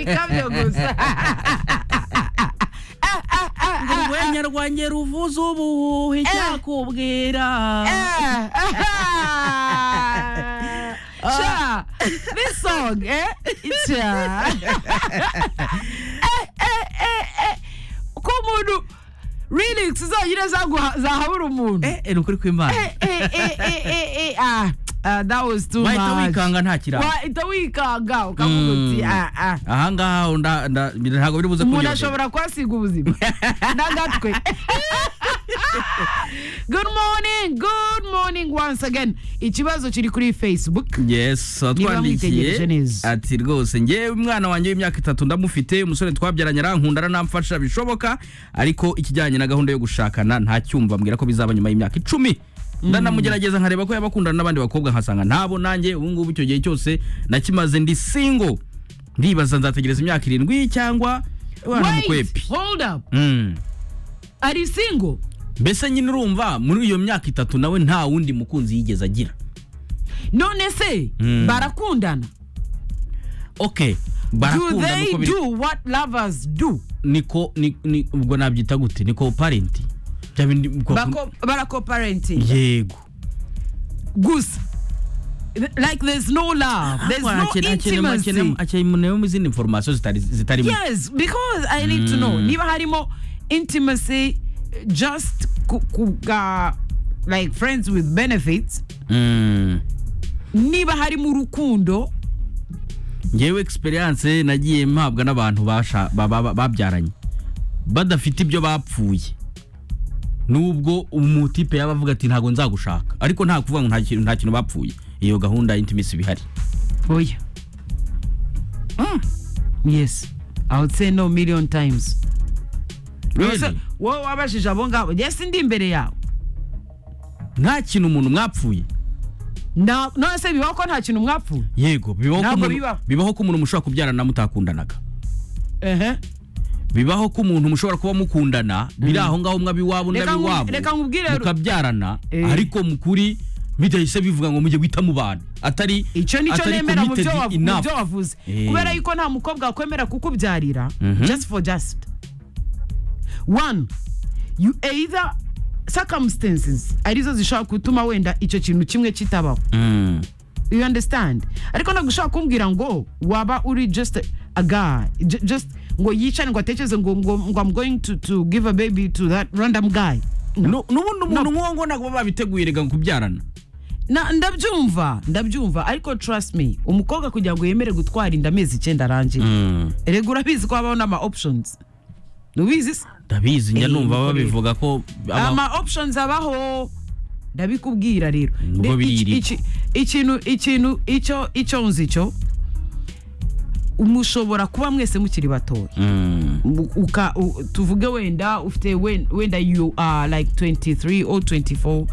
kabyo gusa urwenya rwanjye ruvuze ubuhuha icyakubwira Cha, this song, eh? Cha. Eh, eh, eh, eh. Ko umuntu lyrics zonyine zaguha- zahabura umuntu. Eh, eh, ni ukuri kw'imana Eh, eh, eh, eh, eh, eh, ah, ah, that was too wahita much. wikanga nta kirango wahita wikanga ukavuga uti Mm. ah, ah. ahangaha nda- nda- ntabwo biri buze umuntu kungera ashobora kuhasiga ubuzima n'agatwe good morning good morning once again ikibazo kiri kuri facebook yes mwitegereje twatwandikiye neza. ati rwose ngewe umwana wanjye w'imyaka itatu ndamufite umusore twabyaranye arankunda aranamfasha bishoboka ariko ikijyanye na gahunda yo gushakana ntacyumva mbwira ko bizaba nyuma y'imyaka icumi ndanamugerageza nkareba ko yaba akundana n'abandi bakobwa nkasanga ntabo nanjye ubu ngubu icyo gihe cyose nakimaze ndi singo ndibaza nzategereza imyaka irindwi cyangwa wana mukwepi Wait, hold up Mm. ari single mbese nyine urumva muri iyo myaka itatu nawe nta wundi mukunzi yigeze agira none se Mm. barakundana okay do barakunda they nuko biri do what lovers do niko ni- ni- ubwo nabyita gute ni coparent Bya bindi- ubwo- barakoparenting yego gusa like there's no love there's no intimacy akeneye mu izindi information zitari zitarimo yes because i need to know Mm. niba harimo intimacy just ku- kuga like friends with benefits Mm. niba harimo urukundo ngewe experience nagiye mpabwa n'abantu basha- ba- ba- ba- babyaranye badafite ibyo bapfuye nubwo umutipe yaba avuga ati ntabwo nzagushaka ariko nta kuvuga ngo nta kintu- nta kintu bapfuye iyo gahunda ya intimacy ibihari oya yes i would say no million times Ubuse Really? wowe wabajije abo ngabo yes ndi imbere yawe nta kintu umuntu mwapfuye Na- none se bibaho ko nta kintu mwapfuye yego bibaho ko Ntabwo umuntu- bibaho. bibaho ko umuntu mushobora kubyarana mutakundanaga Ehe. bibaho ko umuntu mushobora kuba mukundana biri aho ngaho mwabi iwabo Reka ndabi nku- iwabo reka nkubwire ru- mukabyarana Eh. ariko mukuri bidahise bivuga ngo mujye guhita mubana atari icyo nicyo atari nemera mu byo committed wavu- mu enough. byo wavuze Eh. kubera yuko nta mukobwa wakwemera kukubyarira Mhm. just for just one you either circumstances arizo zishobora gutuma wenda icyo kintu kimwe kitabaho Mm. you understand ariko ntabwo ushobora kumbwira ngo waba uri just a guy ju- just ngo yicane ngo atekereze ngo ngo ngo i'm going to, to give a baby to that random guy Nu- n'ubundi umuntu nk'uwo ngo ntabwo baba biteguye rega ngo kubyarana Na- ndabyumva ndabyumva ariko trust me umukobwa kugira ngo yemere gutwara inda amezi icyenda arangiye erega urabizi ko habaho n'ama options ubizi se ndabizi njya Eh, numva nuko babivuga ko aba- ama options abaho ndabikubwira rero Ubwo Ne- iki- biriri. iki- ikintu ikintu icyo icyo nzi cyo mushobora kuba mwese mukiri batoya Mm. U- uka u- tuvuge wenda ufite wen- wenda you are like 23 or 24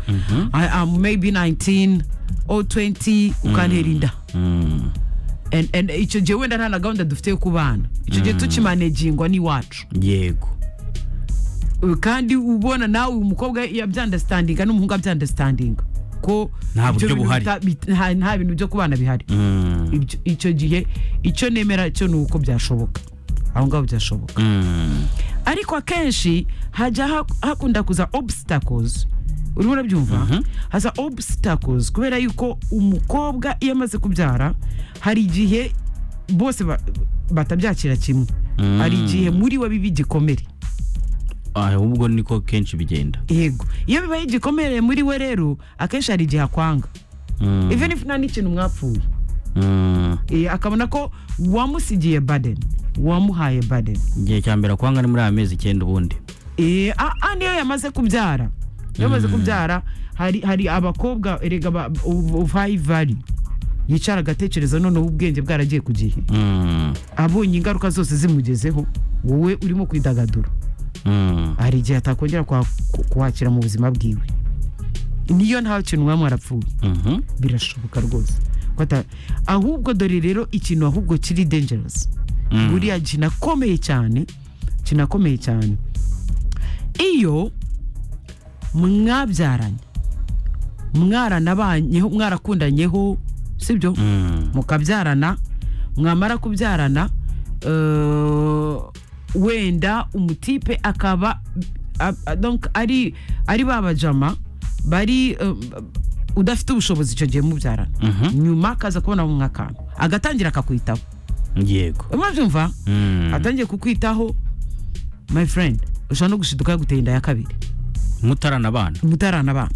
I am maybe 19 or 20 ukantera inda Mm. And- and icyo gihe wenda nta na gahunda dufite yo kubana icyo gihe tukimanejingwa n'iwacu yego Uh, kandi ubona nawe umukobwa yabyandastandinga n'umuhungu abyandastandinga ko Nta ibyo buryo bintu buhari. bita- bit- nta- nta bintu byo kubana bihari Mm. Ibyo- icyo gihe icyo nemera cyo ni uko byashoboka aho ngaho byashoboka Mm. ariko akenshi hajya ha- hakunda kuza obstacles urimo urabyumva haza obstacles kubera yuko umukobwa iyo amaze kubyara hari igihe bose ba- batabyakira kimwe Mm. hari igihe muri we biba igikomere ahubwo niko kenshi bigenda yego iyo bibaye igikomere muri we rero akenshi hari igihe akwanga Mm. even if nta n'ikintu mwapfuye Mm. Eh, akabona ko wamusigiye baden wamuhaye baden igihe cya mbere kwanga ni muri aya mezi icyenda ubundi Eh, a- a niyo yamaze kubyara niyo yamaze kubyara hari hari abakobwa erega ba- ubu- ubu high value yicara agatekereza noneho ubwenge bwaragiye ku gihe Mm. abonye ingaruka zose zimugezeho wowe urimo kwidagadura Mm. hari igihe atakongera kwa- ku- kuwakira mu buzima bwiwe niyo nta kintu mwaba mwarapfuye Mhm. birashoboka rwose Ko ata- ahubwo dore rero ikintu ahubwo kiri dangerous Mm. buriya kinakomeye cyane kinakomeye cyane iyo mwabyaranye mwaranabanyeho mwarakundanyeho sibyo Mm. mukabyarana mwamara kubyarana eh, wenda umutipe akaba a- a- donc ari ari ba bajama bari eh, udafite ubushobozi icyo gihe mubyarana Mhm. nyuma akaza kubona mu akantu agatangira akakwitaho yego urimo byumva Mm. atangiye kukwitaho my friend ushobora no gushiduka yaguteye inda ya kabiri mutarana abana umutarana abana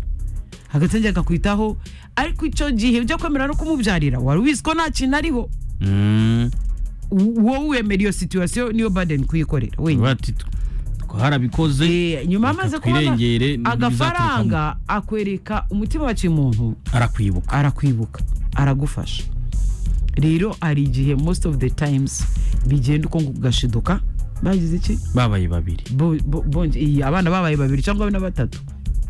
agatangira akakwitaho ariko icyo gihe ujya kwemera no kumubyarira wari ubizi ko nta kintu ariho Mm. U- wowe wemera iyo situwasiyo niyo baden kuyikorera wenyine bati twarabikoze Eh, nyuma amaze kubona twirengere n'ibizaturuka mu- agafaranga akwereka umutima waciye umuntu arakwibuka arakwibuka aragufasha rero hari igihe most of the times bigenda uko ngo ugashiduka bagize iki babaye babiri bo- bo- bonge- iyi, abana babaye babiri cyangwa na batatu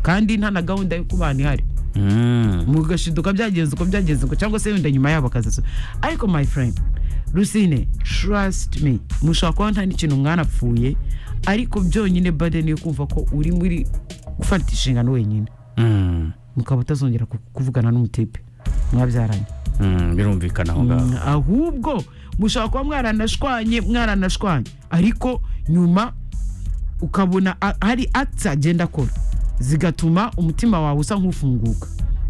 kandi nta na gahunda yo kubana ihari Mm. mugashiduka byagenze uko byagenze uko cyangwa se wenda nyuma yabo akazaso ariko my friend rusine trust me mushobora kuba nta n'ikintu mwanapfuye ariko byonyine bade niyo kumva ko uri muri gufata inshingano wenyine Mm. mukaba utazongera ku- kuvugana n'umutipe mwabyaranye Mm, birumvikana aho ngaho ahubwo mushobora kuba mwaranashwanye mwaranashwanye ariko nyuma ukabona a- hari acts agenda akora zigatuma umutima wawe usa nk'ufunguka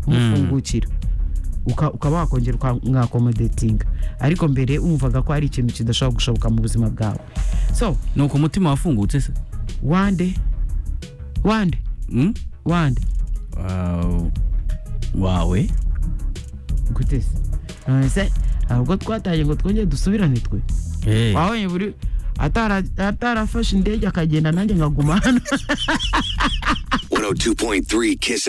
umufungukira Uka- ukaba wakongera ukamwakomodetinga ariko mbere wumvaga ko hari ikintu kidashobora gushoboka mu buzima bwawe so ni uko umutima wafungutse se wande wande Mm? wande Wow. wawe gute se none se ntabwo twatangiye ngo twongere dusubirane twe Eh. wabonye buri atara- atarafashe indege akagenda nanjye nkaguma hano 102.3 Kiss